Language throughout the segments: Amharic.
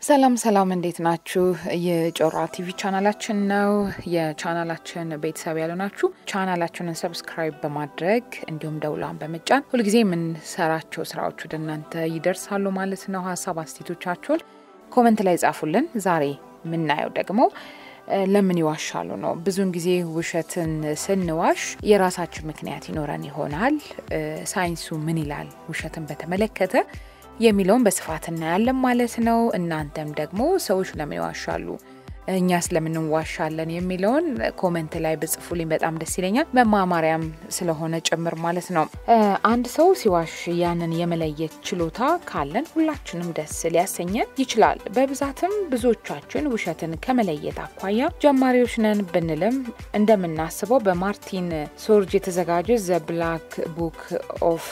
ሰላም ሰላም፣ እንዴት ናችሁ? የጮራ ቲቪ ቻናላችን ነው። የቻናላችን ቤተሰብ ያሉ ናችሁ ቻናላችንን ሰብስክራይብ በማድረግ እንዲሁም ደውሏን በመጫን ሁልጊዜ የምንሰራቸው ስራዎች ወደ እናንተ ይደርሳሉ ማለት ነው። ሀሳብ አስቴቶቻችሁን ኮመንት ላይ ጻፉልን። ዛሬ የምናየው ደግሞ ለምን ይዋሻሉ ነው። ብዙውን ጊዜ ውሸትን ስንዋሽ የራሳችን ምክንያት ይኖረን ይሆናል። ሳይንሱ ምን ይላል ውሸትን በተመለከተ የሚለውን በስፋት እናያለን ማለት ነው። እናንተም ደግሞ ሰዎች ለምን ይዋሻሉ፣ እኛ ስለምን እንዋሻለን የሚለውን ኮመንት ላይ ብጽፉልኝ በጣም ደስ ይለኛል። መማማሪያም ስለሆነ ጭምር ማለት ነው። አንድ ሰው ሲዋሽ ያንን የመለየት ችሎታ ካለን ሁላችንም ደስ ሊያሰኘን ይችላል። በብዛትም ብዙዎቻችን ውሸትን ከመለየት አኳያ ጀማሪዎች ነን ብንልም እንደምናስበው በማርቲን ሶርጅ የተዘጋጀ ዘ ብላክ ቡክ ኦፍ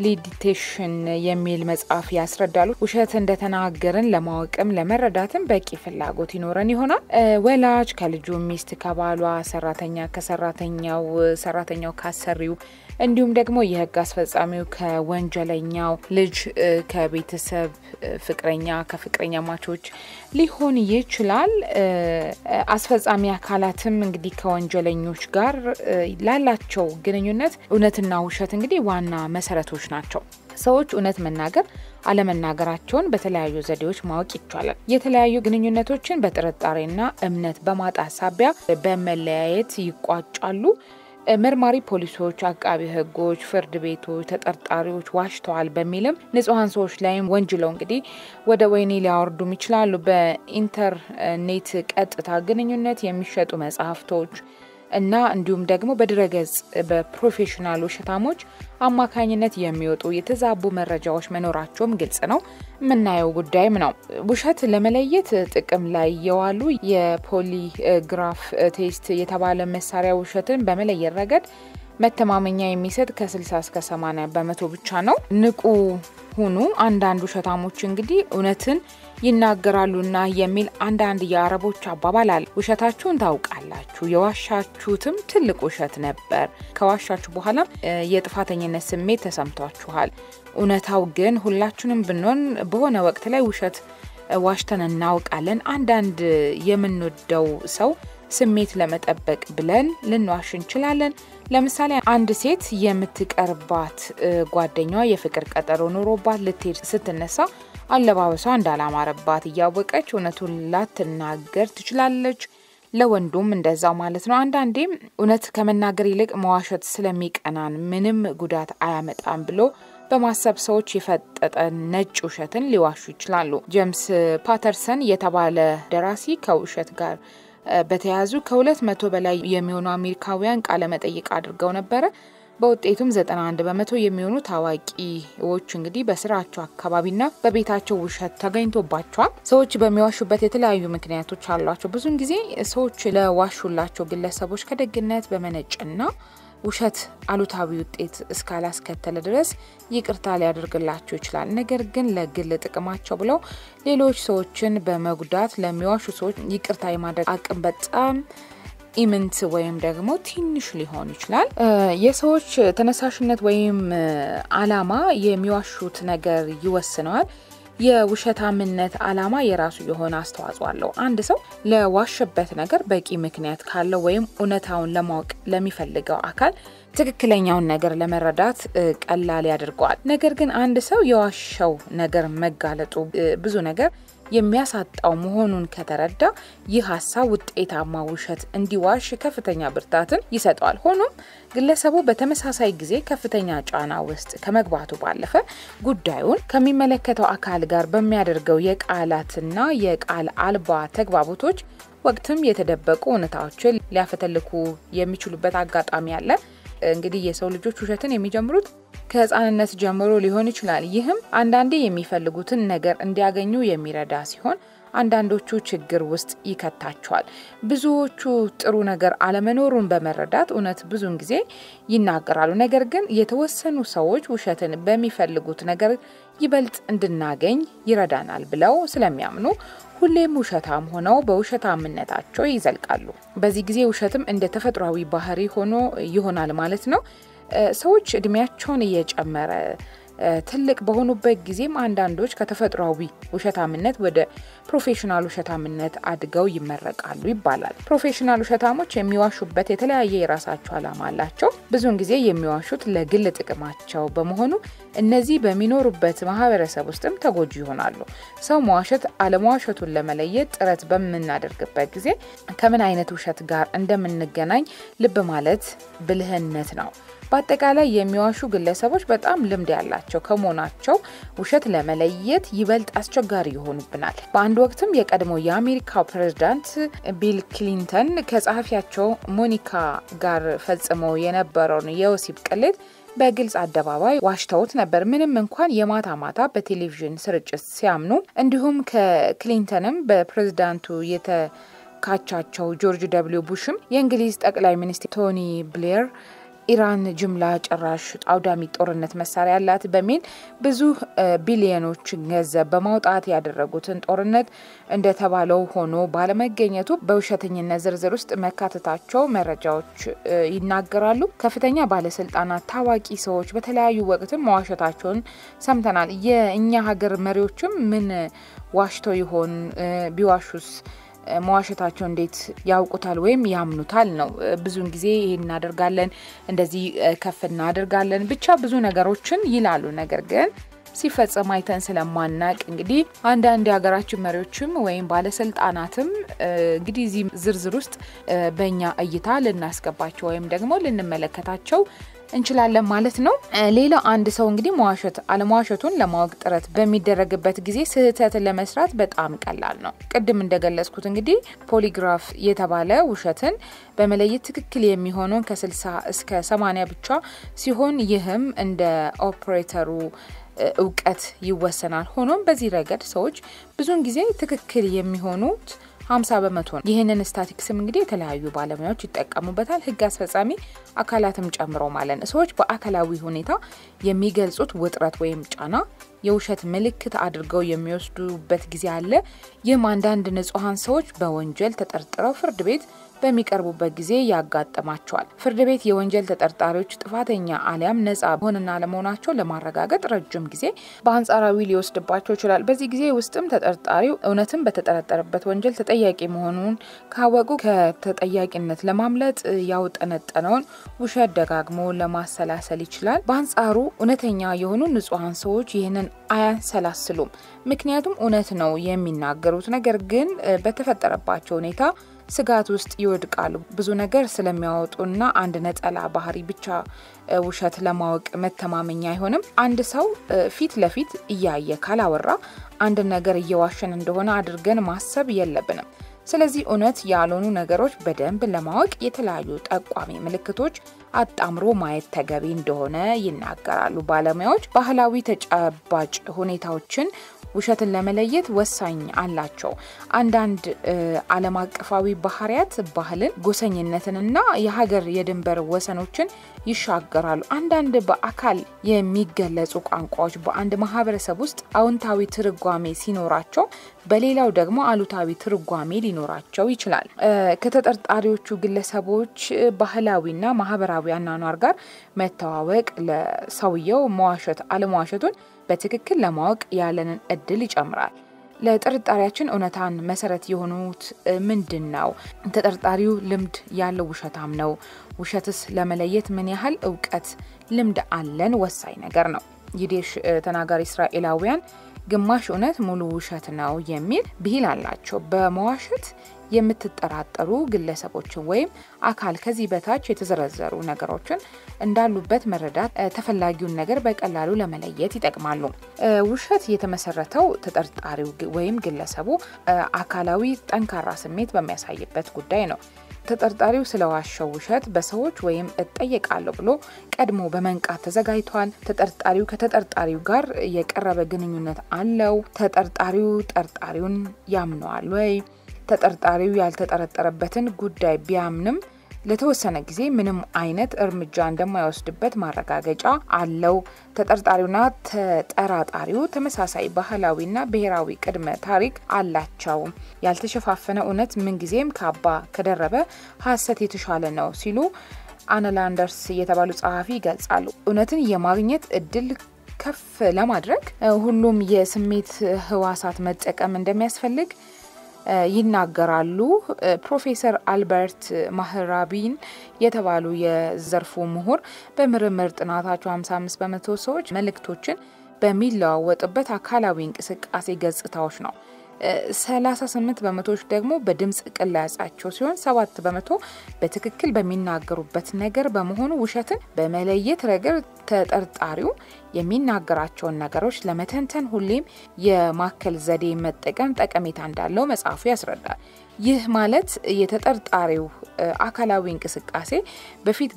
ሊዲቴሽን የሚል መጽሐፍ ያስረዳሉ። ውሸት እንደተናገርን ለማወቅም ለመረዳትም በቂ ፍላጎት ይኖረን ይሆናል። ወላጅ ከልጁ፣ ሚስት ከባሏ፣ ሰራተኛ ከሰራተኛው፣ ሰራተኛው ካሰሪው እንዲሁም ደግሞ የህግ አስፈጻሚው ከወንጀለኛው፣ ልጅ ከቤተሰብ፣ ፍቅረኛ ከፍቅረኛ ማቾች ሊሆን ይችላል። አስፈጻሚ አካላትም እንግዲህ ከወንጀለኞች ጋር ላላቸው ግንኙነት እውነትና ውሸት እንግዲህ ዋና መሰረቶች ናቸው። ሰዎች እውነት መናገር አለመናገራቸውን በተለያዩ ዘዴዎች ማወቅ ይቻላል። የተለያዩ ግንኙነቶችን በጥርጣሬና እምነት በማጣት ሳቢያ በመለያየት ይቋጫሉ። መርማሪ ፖሊሶች፣ አቃቢ ህጎች፣ ፍርድ ቤቶች ተጠርጣሪዎች ዋሽተዋል በሚልም ንጹሐን ሰዎች ላይም ወንጅለው እንግዲህ ወደ ወህኒ ሊያወርዱም ይችላሉ። በኢንተርኔት ቀጥታ ግንኙነት የሚሸጡ መጽሐፍቶች እና እንዲሁም ደግሞ በድረገጽ በፕሮፌሽናል ውሸታሞች አማካኝነት የሚወጡ የተዛቡ መረጃዎች መኖራቸውም ግልጽ ነው። የምናየው ጉዳይም ነው። ውሸት ለመለየት ጥቅም ላይ የዋሉ የፖሊግራፍ ቴስት የተባለ መሳሪያ ውሸትን በመለየት ረገድ መተማመኛ የሚሰጥ ከ60 እስከ 80 በመቶ ብቻ ነው። ንቁ ሁኑ። አንዳንድ ውሸታሞች እንግዲህ እውነትን ይናገራሉና የሚል አንዳንድ የአረቦች አባባል አለ። ውሸታችሁን ታውቃላችሁ፣ የዋሻችሁትም ትልቅ ውሸት ነበር። ከዋሻችሁ በኋላ የጥፋተኝነት ስሜት ተሰምቷችኋል። እውነታው ግን ሁላችንም ብንሆን በሆነ ወቅት ላይ ውሸት ዋሽተን እናውቃለን። አንዳንድ የምንወደው ሰው ስሜት ለመጠበቅ ብለን ልንዋሽ እንችላለን። ለምሳሌ አንድ ሴት የምትቀርባት ጓደኛዋ የፍቅር ቀጠሮ ኖሮባት ልትሄድ ስትነሳ አለባበሷ እንዳላማረባት እያወቀች እውነቱን ላትናገር ትችላለች። ለወንዱም እንደዛው ማለት ነው። አንዳንዴም እውነት ከመናገር ይልቅ መዋሸት ስለሚቀናን ምንም ጉዳት አያመጣም ብሎ በማሰብ ሰዎች የፈጠጠ ነጭ ውሸትን ሊዋሹ ይችላሉ። ጄምስ ፓተርሰን የተባለ ደራሲ ከውሸት ጋር በተያያዙ ከሁለት መቶ በላይ የሚሆኑ አሜሪካውያን ቃለ መጠይቅ አድርገው ነበረ። በውጤቱም 91 በመቶ የሚሆኑ ታዋቂዎች እንግዲህ በስራቸው አካባቢና በቤታቸው ውሸት ተገኝቶባቸዋል። ሰዎች በሚዋሹበት የተለያዩ ምክንያቶች አሏቸው። ብዙውን ጊዜ ሰዎች ለዋሹላቸው ግለሰቦች ከደግነት በመነጭና ውሸት አሉታዊ ውጤት እስካላስከተለ ድረስ ይቅርታ ሊያደርግላቸው ይችላል። ነገር ግን ለግል ጥቅማቸው ብለው ሌሎች ሰዎችን በመጉዳት ለሚዋሹ ሰዎች ይቅርታ የማድረግ አቅም በጣም ኢምንት ወይም ደግሞ ትንሽ ሊሆን ይችላል። የሰዎች ተነሳሽነት ወይም አላማ የሚዋሹት ነገር ይወስነዋል። የውሸታምነት አላማ የራሱ የሆነ አስተዋጽኦ አለው። አንድ ሰው ለዋሸበት ነገር በቂ ምክንያት ካለው ወይም እውነታውን ለማወቅ ለሚፈልገው አካል ትክክለኛውን ነገር ለመረዳት ቀላል ያደርገዋል። ነገር ግን አንድ ሰው የዋሸው ነገር መጋለጡ ብዙ ነገር የሚያሳጣው መሆኑን ከተረዳ ይህ ሀሳብ ውጤታማ ውሸት እንዲዋሽ ከፍተኛ ብርታትን ይሰጠዋል። ሆኖም ግለሰቡ በተመሳሳይ ጊዜ ከፍተኛ ጫና ውስጥ ከመግባቱ ባለፈ ጉዳዩን ከሚመለከተው አካል ጋር በሚያደርገው የቃላትና የቃል አልባ ተግባቦቶች ወቅትም የተደበቁ እውነታዎችን ሊያፈተልኩ የሚችሉበት አጋጣሚ አለ። እንግዲህ የሰው ልጆች ውሸትን የሚጀምሩት ከህፃንነት ጀምሮ ሊሆን ይችላል። ይህም አንዳንዴ የሚፈልጉትን ነገር እንዲያገኙ የሚረዳ ሲሆን አንዳንዶቹ ችግር ውስጥ ይከታቸዋል። ብዙዎቹ ጥሩ ነገር አለመኖሩን በመረዳት እውነት ብዙውን ጊዜ ይናገራሉ። ነገር ግን የተወሰኑ ሰዎች ውሸትን በሚፈልጉት ነገር ይበልጥ እንድናገኝ ይረዳናል ብለው ስለሚያምኑ ሁሌም ውሸታም ሆነው በውሸታምነታቸው ይዘልቃሉ። በዚህ ጊዜ ውሸትም እንደ ተፈጥሯዊ ባህሪ ሆኖ ይሆናል ማለት ነው። ሰዎች እድሜያቸውን እየጨመረ ትልቅ በሆኑበት ጊዜም አንዳንዶች ከተፈጥሯዊ ውሸታምነት ወደ ፕሮፌሽናል ውሸታምነት አድገው ይመረቃሉ ይባላል። ፕሮፌሽናል ውሸታሞች የሚዋሹበት የተለያየ የራሳቸው ዓላማ አላቸው። ብዙውን ጊዜ የሚዋሹት ለግል ጥቅማቸው በመሆኑ እነዚህ በሚኖሩበት ማህበረሰብ ውስጥም ተጎጂ ይሆናሉ። ሰው መዋሸት አለመዋሸቱን ለመለየት ጥረት በምናደርግበት ጊዜ ከምን አይነት ውሸት ጋር እንደምንገናኝ ልብ ማለት ብልህነት ነው። በአጠቃላይ የሚዋሹ ግለሰቦች በጣም ልምድ ያላቸው ከመሆናቸው ውሸት ለመለየት ይበልጥ አስቸጋሪ ይሆኑብናል። በአንድ ወቅትም የቀድሞ የአሜሪካው ፕሬዝዳንት ቢል ክሊንተን ከጸሐፊያቸው ሞኒካ ጋር ፈጽመው የነበረውን የወሲብ ቅሌት በግልጽ አደባባይ ዋሽተውት ነበር። ምንም እንኳን የማታ ማታ በቴሌቪዥን ስርጭት ሲያምኑ፣ እንዲሁም ከክሊንተንም በፕሬዝዳንቱ የተካቻቸው ጆርጅ ደብሊው ቡሽም የእንግሊዝ ጠቅላይ ሚኒስትር ቶኒ ብሌር ኢራን ጅምላ ጨራሽ አውዳሚ ጦርነት መሳሪያ ያላት በሚል ብዙ ቢሊዮኖች ገንዘብ በማውጣት ያደረጉትን ጦርነት እንደተባለው ሆኖ ባለመገኘቱ በውሸተኝነት ዝርዝር ውስጥ መካተታቸው መረጃዎች ይናገራሉ። ከፍተኛ ባለስልጣናት፣ ታዋቂ ሰዎች በተለያዩ ወቅትም መዋሸታቸውን ሰምተናል። የእኛ ሀገር መሪዎችም ምን ዋሽተው ይሆን? ቢዋሹስ መዋሸታቸው እንዴት ያውቁታል ወይም ያምኑታል ነው። ብዙውን ጊዜ ይሄን እናደርጋለን፣ እንደዚህ ከፍ እናደርጋለን፣ ብቻ ብዙ ነገሮችን ይላሉ። ነገር ግን ሲፈጸም አይተን ስለማናቅ እንግዲህ አንዳንድ የሀገራችን መሪዎችም ወይም ባለስልጣናትም እንግዲህ እዚህ ዝርዝር ውስጥ በእኛ እይታ ልናስገባቸው ወይም ደግሞ ልንመለከታቸው እንችላለን ማለት ነው። ሌላ አንድ ሰው እንግዲህ መዋሸት አለመዋሸቱን ለማወቅ ጥረት በሚደረግበት ጊዜ ስህተት ለመስራት በጣም ቀላል ነው። ቅድም እንደገለጽኩት እንግዲህ ፖሊግራፍ የተባለ ውሸትን በመለየት ትክክል የሚሆነውን ከ60 እስከ 80 ብቻ ሲሆን ይህም እንደ ኦፕሬተሩ እውቀት ይወሰናል። ሆኖም በዚህ ረገድ ሰዎች ብዙውን ጊዜ ትክክል የሚሆኑት ሀምሳ በመቶ ነው። ይህንን ስታቲክስም እንግዲህ የተለያዩ ባለሙያዎች ይጠቀሙበታል፣ ህግ አስፈጻሚ አካላትም ጨምሮ ማለት ነው። ሰዎች በአካላዊ ሁኔታ የሚገልጹት ውጥረት ወይም ጫና የውሸት ምልክት አድርገው የሚወስዱበት ጊዜ አለ። ይህም አንዳንድ ንጹሐን ሰዎች በወንጀል ተጠርጥረው ፍርድ ቤት በሚቀርቡበት ጊዜ ያጋጥማቸዋል። ፍርድ ቤት የወንጀል ተጠርጣሪዎች ጥፋተኛ አሊያም ነጻ መሆንና ለመሆናቸው ለማረጋገጥ ረጅም ጊዜ በአንጻራዊ ሊወስድባቸው ይችላል። በዚህ ጊዜ ውስጥም ተጠርጣሪው እውነትም በተጠረጠረበት ወንጀል ተጠያቂ መሆኑን ካወቁ ከተጠያቂነት ለማምለጥ ያውጠነጠነውን ውሸት ደጋግሞ ለማሰላሰል ይችላል። በአንጻሩ እውነተኛ የሆኑ ንጹሐን ሰዎች ይህንን አያንሰላስሉም። ምክንያቱም እውነት ነው የሚናገሩት። ነገር ግን በተፈጠረባቸው ሁኔታ ስጋት ውስጥ ይወድቃሉ። ብዙ ነገር ስለሚያወጡና አንድ ነጠላ ባህሪ ብቻ ውሸት ለማወቅ መተማመኛ አይሆንም። አንድ ሰው ፊት ለፊት እያየ ካላወራ አንድ ነገር እየዋሸን እንደሆነ አድርገን ማሰብ የለብንም። ስለዚህ እውነት ያልሆኑ ነገሮች በደንብ ለማወቅ የተለያዩ ጠቋሚ ምልክቶች አጣምሮ ማየት ተገቢ እንደሆነ ይናገራሉ ባለሙያዎች። ባህላዊ ተጨባጭ ሁኔታዎችን ውሸትን ለመለየት ወሳኝ አላቸው። አንዳንድ ዓለም አቀፋዊ ባህሪያት ባህልን፣ ጎሰኝነትንና የሀገር የድንበር ወሰኖችን ይሻገራሉ። አንዳንድ በአካል የሚገለጹ ቋንቋዎች በአንድ ማህበረሰብ ውስጥ አዎንታዊ ትርጓሜ ሲኖራቸው፣ በሌላው ደግሞ አሉታዊ ትርጓሜ ሊኖራቸው ይችላል። ከተጠርጣሪዎቹ ግለሰቦች ባህላዊና ማህበራዊ አኗኗር ጋር መተዋወቅ ለሰውየው መዋሸት አለመዋሸቱን በትክክል ለማወቅ ያለንን እድል ይጨምራል። ለጥርጣሬያችን እውነታን መሰረት የሆኑት ምንድን ነው? ተጠርጣሪው ልምድ ያለው ውሸታም ነው? ውሸትስ ለመለየት ምን ያህል እውቀት፣ ልምድ አለን? ወሳኝ ነገር ነው። ይዲሽ ተናጋሪ እስራኤላውያን ግማሽ እውነት ሙሉ ውሸት ነው የሚል ብሂል አላቸው። በመዋሸት የምትጠራጠሩ ግለሰቦችን ወይም አካል ከዚህ በታች የተዘረዘሩ ነገሮችን እንዳሉበት መረዳት ተፈላጊውን ነገር በቀላሉ ለመለየት ይጠቅማሉ። ውሸት የተመሰረተው ተጠርጣሪው ወይም ግለሰቡ አካላዊ ጠንካራ ስሜት በሚያሳይበት ጉዳይ ነው። ተጠርጣሪው ስለዋሸው ውሸት በሰዎች ወይም እጠየቃለሁ ብሎ ቀድሞ በመንቃት ተዘጋጅቷል። ተጠርጣሪው ከተጠርጣሪው ጋር የቀረበ ግንኙነት አለው። ተጠርጣሪው ጠርጣሪውን ያምነዋል ወይ? ተጠርጣሪው ያልተጠረጠረበትን ጉዳይ ቢያምንም ለተወሰነ ጊዜ ምንም አይነት እርምጃ እንደማይወስድበት ማረጋገጫ አለው። ተጠርጣሪውና ተጠራጣሪው ተመሳሳይ ባህላዊና ብሔራዊ ቅድመ ታሪክ አላቸው። ያልተሸፋፈነ እውነት ምንጊዜም ካባ ከደረበ ሐሰት የተሻለ ነው ሲሉ አነላንደርስ የተባሉ ጸሐፊ ይገልጻሉ። እውነትን የማግኘት እድል ከፍ ለማድረግ ሁሉም የስሜት ህዋሳት መጠቀም እንደሚያስፈልግ ይናገራሉ። ፕሮፌሰር አልበርት ማህራቢን የተባሉ የዘርፉ ምሁር በምርምር ጥናታቸው 55 በመቶ ሰዎች መልእክቶችን በሚለዋወጥበት አካላዊ እንቅስቃሴ ገጽታዎች ነው። 38 በመቶዎች ደግሞ በድምፅ ቅላጻቸው ሲሆን ሰባት በመቶ በትክክል በሚናገሩበት ነገር በመሆኑ ውሸትን በመለየት ረገድ ተጠርጣሪው የሚናገራቸውን ነገሮች ለመተንተን ሁሌም የማከል ዘዴ መጠቀም ጠቀሜታ እንዳለው መጽሐፉ ያስረዳል። ይህ ማለት የተጠርጣሪው አካላዊ እንቅስቃሴ በፊት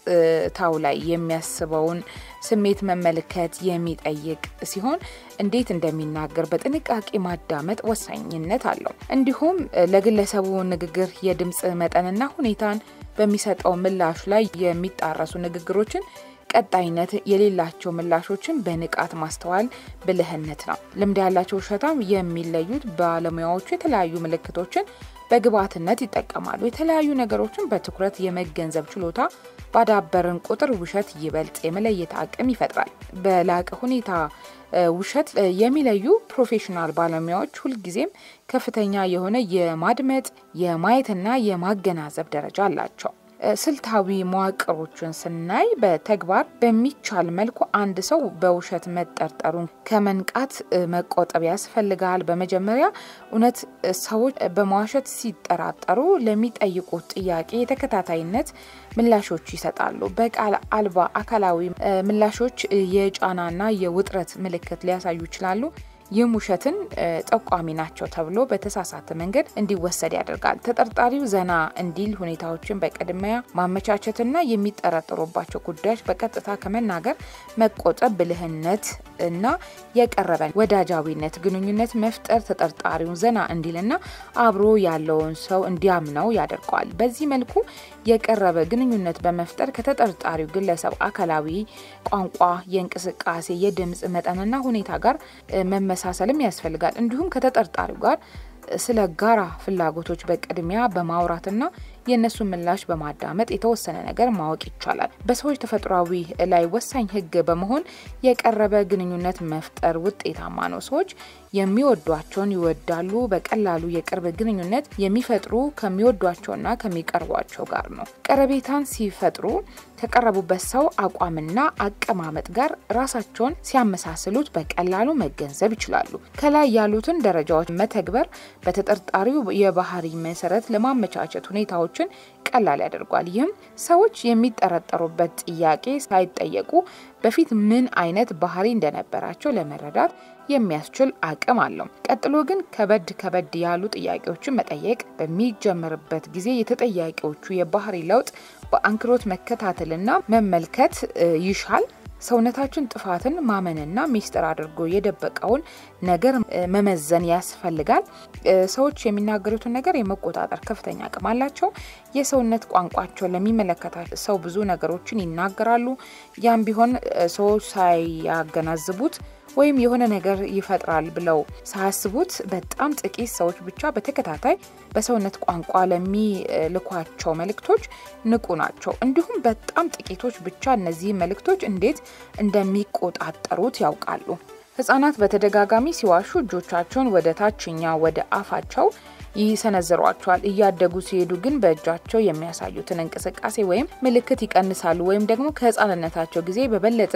ገጽታው ላይ የሚያስበውን ስሜት መመልከት የሚጠይቅ ሲሆን እንዴት እንደሚናገር በጥንቃቄ ማዳመጥ ወሳኝነት አለው። እንዲሁም ለግለሰቡ ንግግር የድምፅ መጠንና ሁኔታን በሚሰጠው ምላሽ ላይ የሚጣረሱ ንግግሮችን ቀጣይነት የሌላቸው ምላሾችን በንቃት ማስተዋል ብልህነት ነው። ልምድ ያላቸው ውሸታም የሚለዩት ባለሙያዎቹ የተለያዩ ምልክቶችን በግብዓትነት ይጠቀማሉ። የተለያዩ ነገሮችን በትኩረት የመገንዘብ ችሎታ ባዳበርን ቁጥር ውሸት ይበልጥ የመለየት አቅም ይፈጥራል። በላቀ ሁኔታ ውሸት የሚለዩ ፕሮፌሽናል ባለሙያዎች ሁልጊዜም ከፍተኛ የሆነ የማድመጥ የማየትና የማገናዘብ ደረጃ አላቸው። ስልታዊ መዋቅሮችን ስናይ በተግባር በሚቻል መልኩ አንድ ሰው በውሸት መጠርጠሩን ከመንቃት መቆጠብ ያስፈልጋል። በመጀመሪያ እውነት ሰዎች በመዋሸት ሲጠራጠሩ ለሚጠይቁት ጥያቄ የተከታታይነት ምላሾች ይሰጣሉ። በቃል አልባ አካላዊ ምላሾች የጫናና የውጥረት ምልክት ሊያሳዩ ይችላሉ። ይህም ውሸትን ጠቋሚ ናቸው ተብሎ በተሳሳተ መንገድ እንዲወሰድ ያደርጋል። ተጠርጣሪው ዘና እንዲል ሁኔታዎችን በቅድሚያ ማመቻቸትና የሚጠረጠሩባቸው ጉዳዮች በቀጥታ ከመናገር መቆጠብ ብልህነት እና የቀረበ ወዳጃዊነት ግንኙነት መፍጠር ተጠርጣሪውን ዘና እንዲልና አብሮ ያለውን ሰው እንዲያምነው ያደርገዋል። በዚህ መልኩ የቀረበ ግንኙነት በመፍጠር ከተጠርጣሪው ግለሰብ አካላዊ ቋንቋ፣ የእንቅስቃሴ፣ የድምፅ መጠንና ሁኔታ ጋር መመሳሰልም ያስፈልጋል። እንዲሁም ከተጠርጣሪው ጋር ስለ ጋራ ፍላጎቶች በቅድሚያ በማውራትና የእነሱን ምላሽ በማዳመጥ የተወሰነ ነገር ማወቅ ይቻላል። በሰዎች ተፈጥሯዊ ላይ ወሳኝ ሕግ በመሆን የቀረበ ግንኙነት መፍጠር ውጤታማ ነው። ሰዎች የሚወዷቸውን ይወዳሉ። በቀላሉ የቅርብ ግንኙነት የሚፈጥሩ ከሚወዷቸውና ከሚቀርቧቸው ጋር ነው። ቀረቤታን ሲፈጥሩ ከቀረቡበት ሰው አቋምና አቀማመጥ ጋር ራሳቸውን ሲያመሳስሉት በቀላሉ መገንዘብ ይችላሉ። ከላይ ያሉትን ደረጃዎች መተግበር በተጠርጣሪው የባህሪ መሰረት ለማመቻቸት ሁኔታዎችን ቀላል ያደርጓል። ይህም ሰዎች የሚጠረጠሩበት ጥያቄ ሳይጠየቁ በፊት ምን አይነት ባህሪ እንደነበራቸው ለመረዳት የሚያስችል አቅም አለው። ቀጥሎ ግን ከበድ ከበድ ያሉ ጥያቄዎችን መጠየቅ በሚጀምርበት ጊዜ የተጠያቂዎቹ የባህሪ ለውጥ በአንክሮት መከታተልና መመልከት ይሻል። ሰውነታችን ጥፋትን ማመንና ሚስጥር አድርጎ የደበቀውን ነገር መመዘን ያስፈልጋል። ሰዎች የሚናገሩትን ነገር የመቆጣጠር ከፍተኛ አቅም አላቸው። የሰውነት ቋንቋቸው ለሚመለከታቸው ሰው ብዙ ነገሮችን ይናገራሉ። ያም ቢሆን ሰዎች ሳያገናዝቡት ወይም የሆነ ነገር ይፈጥራል ብለው ሳያስቡት በጣም ጥቂት ሰዎች ብቻ በተከታታይ በሰውነት ቋንቋ ለሚልኳቸው መልእክቶች ንቁ ናቸው። እንዲሁም በጣም ጥቂቶች ብቻ እነዚህ መልእክቶች እንዴት እንደሚቆጣጠሩት ያውቃሉ። ሕጻናት በተደጋጋሚ ሲዋሹ እጆቻቸውን ወደ ታችኛ ወደ አፋቸው ይሰነዝሯቸዋል። እያደጉ ሲሄዱ ግን በእጃቸው የሚያሳዩትን እንቅስቃሴ ወይም ምልክት ይቀንሳሉ ወይም ደግሞ ከህፃንነታቸው ጊዜ በበለጠ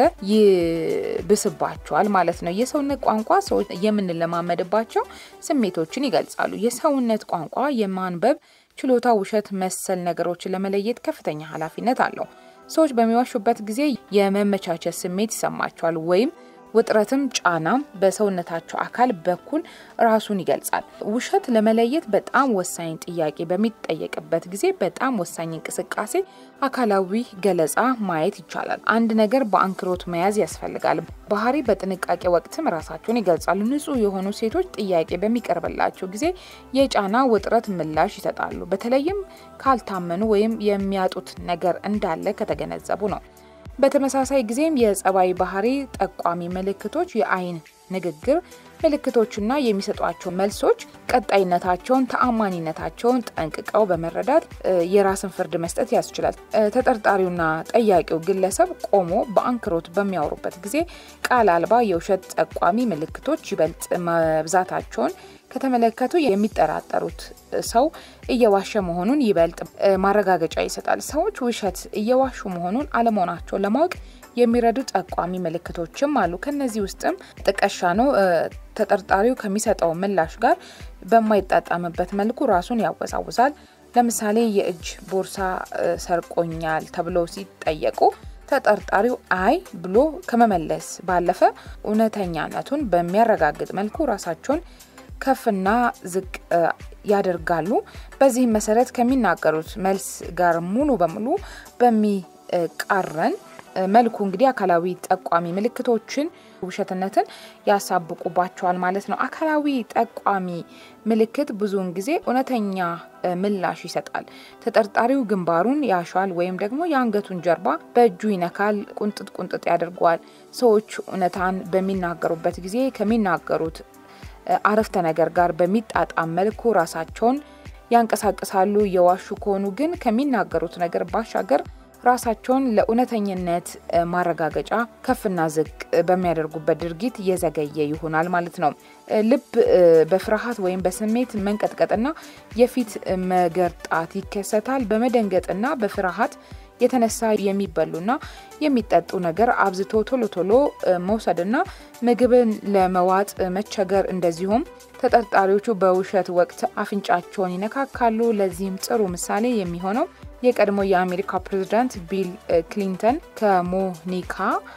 ይብስባቸዋል ማለት ነው። የሰውነት ቋንቋ ሰዎች የምንለማመድባቸው ስሜቶችን ይገልጻሉ። የሰውነት ቋንቋ የማንበብ ችሎታ ውሸት መሰል ነገሮችን ለመለየት ከፍተኛ ኃላፊነት አለው። ሰዎች በሚዋሹበት ጊዜ የመመቻቸት ስሜት ይሰማቸዋል ወይም ውጥረትም ጫናም በሰውነታቸው አካል በኩል ራሱን ይገልጻል። ውሸት ለመለየት በጣም ወሳኝ ጥያቄ በሚጠየቅበት ጊዜ በጣም ወሳኝ እንቅስቃሴ፣ አካላዊ ገለጻ ማየት ይቻላል። አንድ ነገር በአንክሮት መያዝ ያስፈልጋል። ባህሪ በጥንቃቄ ወቅትም ራሳቸውን ይገልጻሉ። ንጹህ የሆኑ ሴቶች ጥያቄ በሚቀርብላቸው ጊዜ የጫና ውጥረት ምላሽ ይሰጣሉ። በተለይም ካልታመኑ ወይም የሚያጡት ነገር እንዳለ ከተገነዘቡ ነው። በተመሳሳይ ጊዜም የጸባይ ባህሪ ጠቋሚ ምልክቶች የአይን ንግግር ምልክቶችና የሚሰጧቸው መልሶች ቀጣይነታቸውን፣ ተአማኒነታቸውን ጠንቅቀው በመረዳት የራስን ፍርድ መስጠት ያስችላል። ተጠርጣሪውና ጠያቂው ግለሰብ ቆሞ በአንክሮት በሚያወሩበት ጊዜ ቃል አልባ የውሸት ጠቋሚ ምልክቶች ይበልጥ መብዛታቸውን ከተመለከቱ የሚጠራጠሩት ሰው እየዋሸ መሆኑን ይበልጥ ማረጋገጫ ይሰጣል። ሰዎች ውሸት እየዋሹ መሆኑን አለመሆናቸውን ለማወቅ የሚረዱ ጠቋሚ ምልክቶችም አሉ። ከነዚህ ውስጥም ጥቀሻ ነው። ተጠርጣሪው ከሚሰጠው ምላሽ ጋር በማይጣጣምበት መልኩ ራሱን ያወዛውዛል። ለምሳሌ የእጅ ቦርሳ ሰርቆኛል ተብሎ ሲጠየቁ ተጠርጣሪው አይ ብሎ ከመመለስ ባለፈ እውነተኛነቱን በሚያረጋግጥ መልኩ ራሳቸውን ከፍና ዝቅ ያደርጋሉ። በዚህም መሰረት ከሚናገሩት መልስ ጋር ሙሉ በሙሉ በሚቃረን መልኩ እንግዲህ አካላዊ ጠቋሚ ምልክቶችን ውሸትነትን ያሳብቁባቸዋል ማለት ነው። አካላዊ ጠቋሚ ምልክት ብዙውን ጊዜ እውነተኛ ምላሽ ይሰጣል። ተጠርጣሪው ግንባሩን ያሻል ወይም ደግሞ የአንገቱን ጀርባ በእጁ ይነካል፣ ቁንጥጥ ቁንጥጥ ያደርገዋል። ሰዎች እውነታን በሚናገሩበት ጊዜ ከሚናገሩት አረፍተ ነገር ጋር በሚጣጣም መልኩ ራሳቸውን ያንቀሳቅሳሉ። የዋሹ ከሆኑ ግን ከሚናገሩት ነገር ባሻገር ራሳቸውን ለእውነተኝነት ማረጋገጫ ከፍና ዝቅ በሚያደርጉበት ድርጊት እየዘገየ ይሆናል ማለት ነው። ልብ በፍርሃት ወይም በስሜት መንቀጥቀጥና የፊት መገርጣት ይከሰታል። በመደንገጥና በፍርሃት የተነሳ የሚበሉና የሚጠጡ ነገር አብዝቶ ቶሎ ቶሎ መውሰድና ምግብን ለመዋጥ መቸገር፣ እንደዚሁም ተጠርጣሪዎቹ በውሸት ወቅት አፍንጫቸውን ይነካካሉ። ለዚህም ጥሩ ምሳሌ የሚሆነው የቀድሞ የአሜሪካ ፕሬዚዳንት ቢል ክሊንተን ከሞኒካ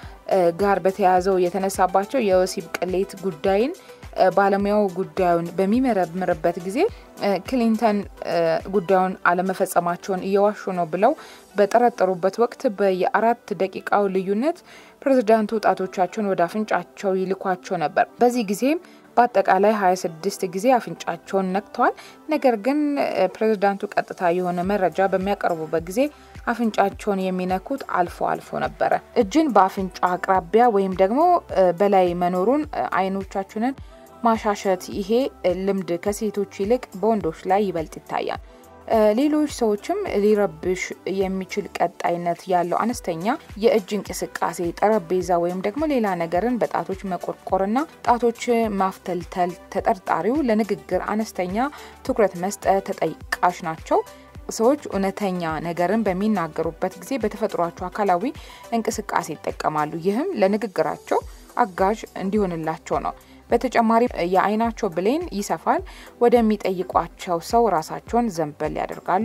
ጋር በተያያዘው የተነሳባቸው የወሲብ ቅሌት ጉዳይን ባለሙያው ጉዳዩን በሚመረምርበት ጊዜ ክሊንተን ጉዳዩን አለመፈጸማቸውን እየዋሹ ነው ብለው በጠረጠሩበት ወቅት በየአራት ደቂቃው ልዩነት ፕሬዚዳንቱ ጣቶቻቸውን ወደ አፍንጫቸው ይልኳቸው ነበር። በዚህ ጊዜም በአጠቃላይ 26 ጊዜ አፍንጫቸውን ነክተዋል። ነገር ግን ፕሬዚዳንቱ ቀጥታ የሆነ መረጃ በሚያቀርቡበት ጊዜ አፍንጫቸውን የሚነኩት አልፎ አልፎ ነበረ። እጅን በአፍንጫ አቅራቢያ ወይም ደግሞ በላይ መኖሩን አይኖቻችንን ማሻሸት፣ ይሄ ልምድ ከሴቶች ይልቅ በወንዶች ላይ ይበልጥ ይታያል። ሌሎች ሰዎችም ሊረብሽ የሚችል ቀጣይነት ያለው አነስተኛ የእጅ እንቅስቃሴ፣ ጠረጴዛ ወይም ደግሞ ሌላ ነገርን በጣቶች መቆርቆርና ጣቶች ማፍተልተል፣ ተጠርጣሪው ለንግግር አነስተኛ ትኩረት መስጠት ተጠቃሽ ናቸው። ሰዎች እውነተኛ ነገርን በሚናገሩበት ጊዜ በተፈጥሯቸው አካላዊ እንቅስቃሴ ይጠቀማሉ። ይህም ለንግግራቸው አጋዥ እንዲሆንላቸው ነው። በተጨማሪም የአይናቸው ብሌን ይሰፋል። ወደሚጠይቋቸው ሰው ራሳቸውን ዘንበል ያደርጋሉ።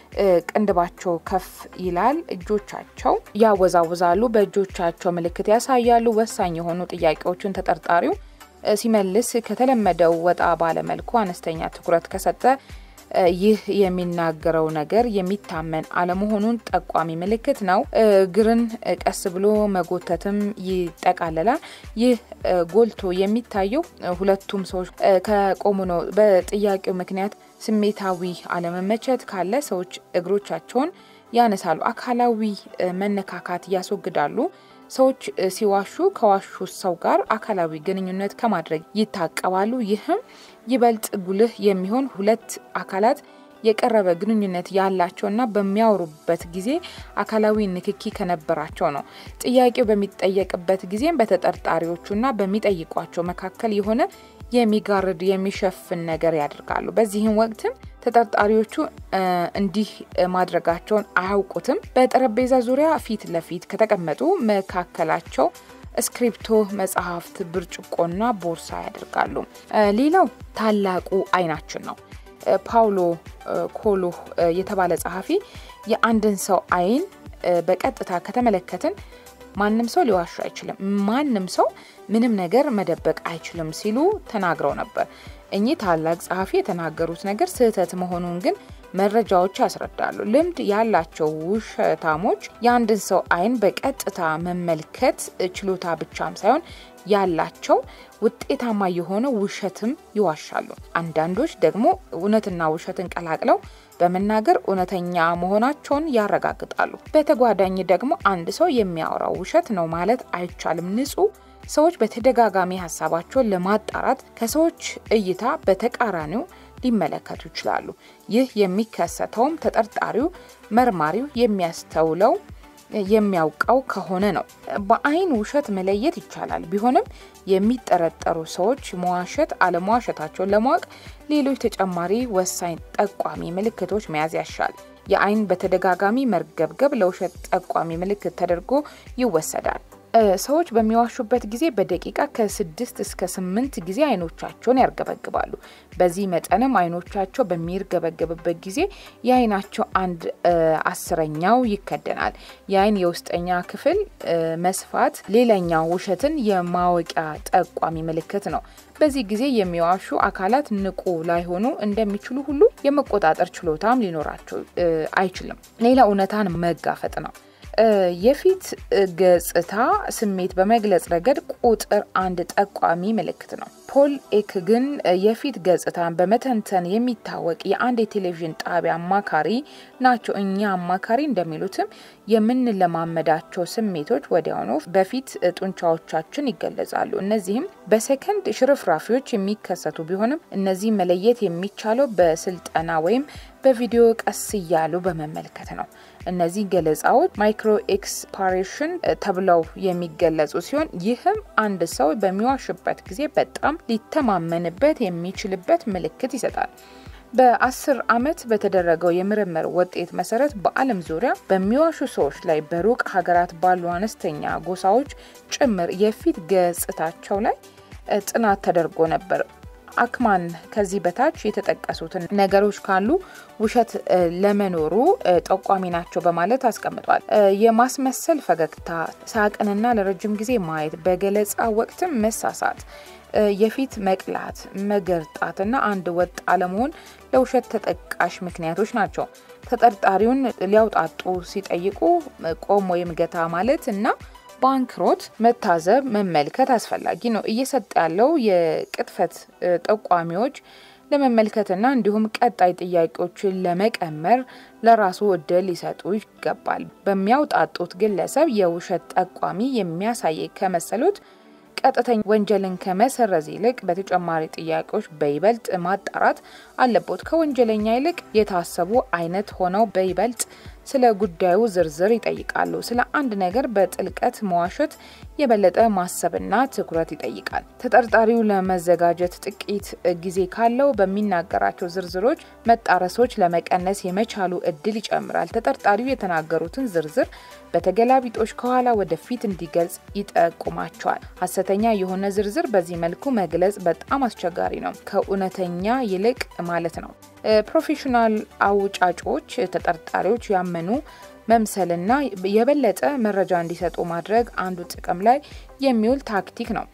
ቅንድባቸው ከፍ ይላል። እጆቻቸው ያወዛውዛሉ። በእጆቻቸው ምልክት ያሳያሉ። ወሳኝ የሆኑ ጥያቄዎችን ተጠርጣሪው ሲመልስ ከተለመደው ወጣ ባለመልኩ አነስተኛ ትኩረት ከሰጠ ይህ የሚናገረው ነገር የሚታመን አለመሆኑን ጠቋሚ ምልክት ነው። እግርን ቀስ ብሎ መጎተትም ይጠቃለላል። ይህ ጎልቶ የሚታየው ሁለቱም ሰዎች ከቆሙ ነው። በጥያቄው ምክንያት ስሜታዊ አለመመቸት ካለ ሰዎች እግሮቻቸውን ያነሳሉ፣ አካላዊ መነካካት ያስወግዳሉ። ሰዎች ሲዋሹ ከዋሹ ሰው ጋር አካላዊ ግንኙነት ከማድረግ ይታቀባሉ። ይህም ይበልጥ ጉልህ የሚሆን ሁለት አካላት የቀረበ ግንኙነት ያላቸውና በሚያወሩበት ጊዜ አካላዊ ንክኪ ከነበራቸው ነው። ጥያቄው በሚጠየቅበት ጊዜም በተጠርጣሪዎቹና በሚጠይቋቸው መካከል የሆነ የሚጋርድ የሚሸፍን ነገር ያደርጋሉ። በዚህም ወቅትም ተጠርጣሪዎቹ እንዲህ ማድረጋቸውን አያውቁትም። በጠረጴዛ ዙሪያ ፊት ለፊት ከተቀመጡ መካከላቸው እስክሪፕቶ፣ መጽሐፍት፣ ብርጭቆና ቦርሳ ያደርጋሉ። ሌላው ታላቁ አይናችን ነው። ፓውሎ ኮሎ የተባለ ጸሐፊ የአንድን ሰው አይን በቀጥታ ከተመለከትን ማንም ሰው ሊዋሹ አይችልም፣ ማንም ሰው ምንም ነገር መደበቅ አይችልም ሲሉ ተናግረው ነበር። እኚህ ታላቅ ጸሐፊ የተናገሩት ነገር ስህተት መሆኑን ግን መረጃዎች ያስረዳሉ። ልምድ ያላቸው ውሸታሞች የአንድን ሰው አይን በቀጥታ መመልከት ችሎታ ብቻም ሳይሆን ያላቸው ውጤታማ የሆነ ውሸትም ይዋሻሉ። አንዳንዶች ደግሞ እውነትና ውሸትን ቀላቅለው በመናገር እውነተኛ መሆናቸውን ያረጋግጣሉ። በተጓዳኝ ደግሞ አንድ ሰው የሚያወራው ውሸት ነው ማለት አይቻልም። ንጹህ ሰዎች በተደጋጋሚ ሀሳባቸውን ለማጣራት ከሰዎች እይታ በተቃራኒው ሊመለከቱ ይችላሉ። ይህ የሚከሰተውም ተጠርጣሪው መርማሪው የሚያስተውለው የሚያውቀው ከሆነ ነው። በአይን ውሸት መለየት ይቻላል። ቢሆንም የሚጠረጠሩ ሰዎች መዋሸት አለመዋሸታቸውን ለማወቅ ሌሎች ተጨማሪ ወሳኝ ጠቋሚ ምልክቶች መያዝ ያሻል። የአይን በተደጋጋሚ መርገብገብ ለውሸት ጠቋሚ ምልክት ተደርጎ ይወሰዳል። ሰዎች በሚዋሹበት ጊዜ በደቂቃ ከስድስት እስከ ስምንት ጊዜ አይኖቻቸውን ያርገበግባሉ። በዚህ መጠንም አይኖቻቸው በሚርገበገብበት ጊዜ የአይናቸው አንድ አስረኛው ይከደናል። የአይን የውስጠኛ ክፍል መስፋት ሌላኛው ውሸትን የማወቂያ ጠቋሚ ምልክት ነው። በዚህ ጊዜ የሚዋሹ አካላት ንቁ ላይሆኑ እንደሚችሉ ሁሉ የመቆጣጠር ችሎታም ሊኖራቸው አይችልም። ሌላ እውነታን መጋፈጥ ነው። የፊት ገጽታ ስሜት በመግለጽ ረገድ ቁጥር አንድ ጠቋሚ ምልክት ነው። ፖል ኤክ ግን የፊት ገጽታን በመተንተን የሚታወቅ የአንድ የቴሌቪዥን ጣቢያ አማካሪ ናቸው። እኛ አማካሪ እንደሚሉትም የምንለማመዳቸው ስሜቶች ወዲያውኑ በፊት ጡንቻዎቻችን ይገለጻሉ። እነዚህም በሰከንድ ሽርፍራፊዎች የሚከሰቱ ቢሆንም እነዚህ መለየት የሚቻለው በስልጠና ወይም በቪዲዮ ቀስ እያሉ በመመልከት ነው። እነዚህ ገለጻዎች ማይክሮ ኤክስፓሬሽን ተብለው የሚገለጹ ሲሆን ይህም አንድ ሰው በሚዋሽበት ጊዜ በጣም ሊተማመንበት የሚችልበት ምልክት ይሰጣል። በአስር ዓመት በተደረገው የምርምር ውጤት መሰረት በዓለም ዙሪያ በሚዋሹ ሰዎች ላይ በሩቅ ሀገራት ባሉ አነስተኛ ጎሳዎች ጭምር የፊት ገጽታቸው ላይ ጥናት ተደርጎ ነበር። አክማን ከዚህ በታች የተጠቀሱትን ነገሮች ካሉ ውሸት ለመኖሩ ጠቋሚ ናቸው በማለት አስቀምጧል። የማስመሰል ፈገግታ፣ ሳቅንና ለረጅም ጊዜ ማየት፣ በገለጻ ወቅትም መሳሳት፣ የፊት መቅላት፣ መገርጣትና አንድ ወጥ አለመሆን ለውሸት ተጠቃሽ ምክንያቶች ናቸው። ተጠርጣሪውን ሊያውጣጡ ሲጠይቁ ቆም ወይም ገታ ማለት እና በአንክሮት መታዘብ መመልከት አስፈላጊ ነው። እየሰጠ ያለው የቅጥፈት ጠቋሚዎች ለመመልከትና እንዲሁም ቀጣይ ጥያቄዎችን ለመቀመር ለራሱ እድል ሊሰጡ ይገባል። በሚያውጣጡት ግለሰብ የውሸት ጠቋሚ የሚያሳይ ከመሰሉት ቀጥተኛ ወንጀልን ከመሰረዝ ይልቅ በተጨማሪ ጥያቄዎች በይበልጥ ማጣራት አለቦት። ከወንጀለኛ ይልቅ የታሰቡ አይነት ሆነው በይበልጥ ስለ ጉዳዩ ዝርዝር ይጠይቃሉ። ስለ አንድ ነገር በጥልቀት መዋሸት የበለጠ ማሰብና ትኩረት ይጠይቃል። ተጠርጣሪው ለመዘጋጀት ጥቂት ጊዜ ካለው በሚናገራቸው ዝርዝሮች መጣረሶች ለመቀነስ የመቻሉ እድል ይጨምራል። ተጠርጣሪው የተናገሩትን ዝርዝር በተገላቢጦች ከኋላ ወደፊት እንዲገልጽ ይጠቁማቸዋል። ሀሰተኛ የሆነ ዝርዝር በዚህ መልኩ መግለጽ በጣም አስቸጋሪ ነው፣ ከእውነተኛ ይልቅ ማለት ነው። ፕሮፌሽናል አውጫጮች ተጠርጣሪዎች ያመኑ መምሰልና የበለጠ መረጃ እንዲሰጡ ማድረግ አንዱ ጥቅም ላይ የሚውል ታክቲክ ነው።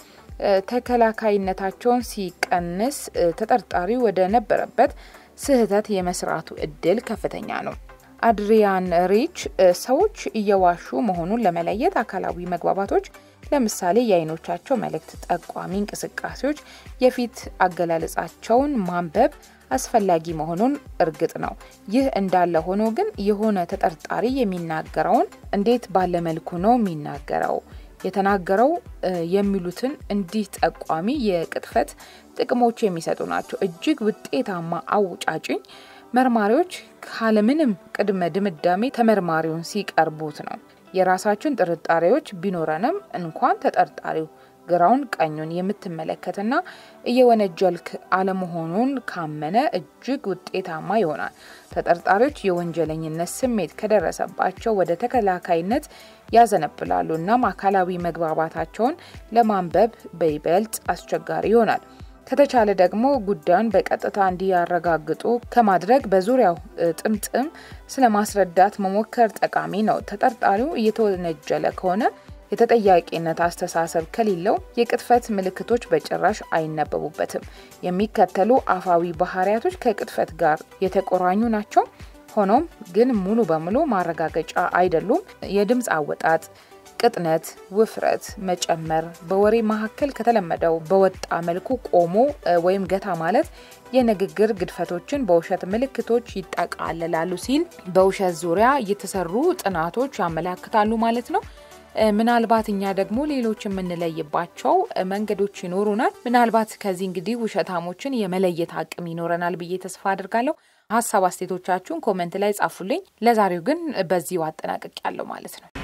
ተከላካይነታቸውን ሲቀንስ ተጠርጣሪ ወደ ነበረበት ስህተት የመስራቱ እድል ከፍተኛ ነው። አድሪያን ሪች ሰዎች እየዋሹ መሆኑን ለመለየት አካላዊ መግባባቶች ለምሳሌ የአይኖቻቸው መልእክት ጠቋሚ እንቅስቃሴዎች፣ የፊት አገላለጻቸውን ማንበብ አስፈላጊ መሆኑን እርግጥ ነው። ይህ እንዳለ ሆኖ ግን የሆነ ተጠርጣሪ የሚናገረውን እንዴት ባለ መልኩ ነው የሚናገረው የተናገረው የሚሉትን እንዲህ ጠቋሚ የቅጥፈት ጥቅሞች የሚሰጡ ናቸው። እጅግ ውጤታማ አውጫጭኝ መርማሪዎች ካለምንም ቅድመ ድምዳሜ ተመርማሪውን ሲቀርቡት ነው። የራሳችን ጥርጣሬዎች ቢኖረንም እንኳን ተጠርጣሪው ግራውን ቀኙን የምትመለከትና እየወነጀልክ አለመሆኑን ካመነ እጅግ ውጤታማ ይሆናል። ተጠርጣሪዎች የወንጀለኝነት ስሜት ከደረሰባቸው ወደ ተከላካይነት ያዘነብላሉ። እናም አካላዊ መግባባታቸውን ለማንበብ በይበልጥ አስቸጋሪ ይሆናል። ከተቻለ ደግሞ ጉዳዩን በቀጥታ እንዲያረጋግጡ ከማድረግ በዙሪያው ጥምጥም ስለ ማስረዳት መሞከር ጠቃሚ ነው። ተጠርጣሪው እየተወነጀለ ከሆነ የተጠያቂነት አስተሳሰብ ከሌለው የቅጥፈት ምልክቶች በጭራሽ አይነበቡበትም። የሚከተሉ አፋዊ ባህሪያቶች ከቅጥፈት ጋር የተቆራኙ ናቸው። ሆኖም ግን ሙሉ በሙሉ ማረጋገጫ አይደሉም። የድምፅ አወጣጥ ቅጥነት፣ ውፍረት መጨመር፣ በወሬ መካከል ከተለመደው በወጣ መልኩ ቆሞ ወይም ገታ ማለት የንግግር ግድፈቶችን በውሸት ምልክቶች ይጠቃልላሉ ሲል በውሸት ዙሪያ የተሰሩ ጥናቶች ያመላክታሉ ማለት ነው። ምናልባት እኛ ደግሞ ሌሎች የምንለይባቸው መንገዶች ይኖሩናል። ምናልባት ከዚህ እንግዲህ ውሸታሞችን የመለየት አቅም ይኖረናል ብዬ ተስፋ አድርጋለሁ። ሀሳብ አስተያየቶቻችሁን ኮመንት ላይ ጻፉልኝ። ለዛሬው ግን በዚሁ አጠናቅቅ ያለው ማለት ነው።